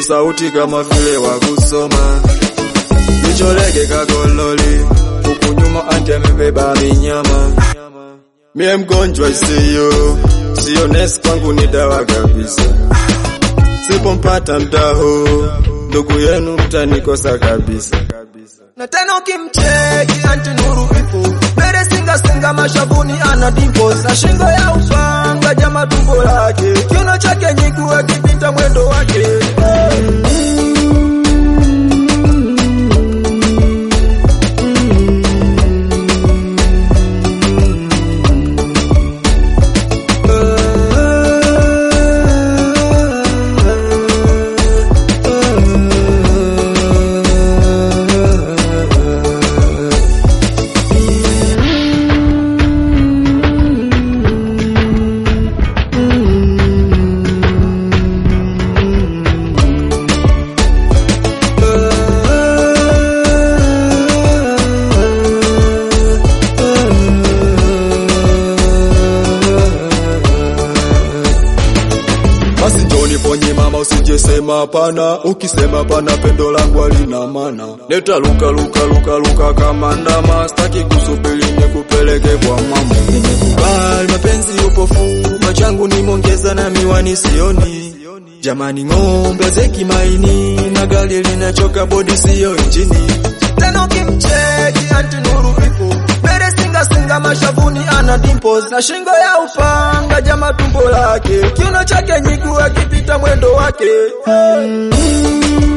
sauti kama vile wa kusoma, kicholege kagololi, huku nyuma anti amebeba minyama. Mie mgonjwa isiyo, siyo nesi kwangu ni dawa kabisa. Sipompata mtaho, ndugu yenu mtanikosa kabisa. na tena ukimcheki anti nuru ipo mbele singa singa mashavuni ana dimples na shingo ya upanga jama tumbo lake kiuno chake nyigu akipita mwendo wake Basi njoni ponye mama, usijesema hapana. Ukisema pana, pendo langu halina maana. Neta luka luka luka luka kama ndama, staki kusubiri nikupeleke kwa mama. Nimekubali mapenzi upofu, machangu nimongeza na miwani sioni. Jamani, ng'ombe zeki maini na gari linachoka, bodi siyo injini. tena ukimcheki anti nuru ipo mbele singa singa mashavuni ana dimples na shingo ya upanga jama tumbo lake kiuno chake nyigu akipita mwendo wake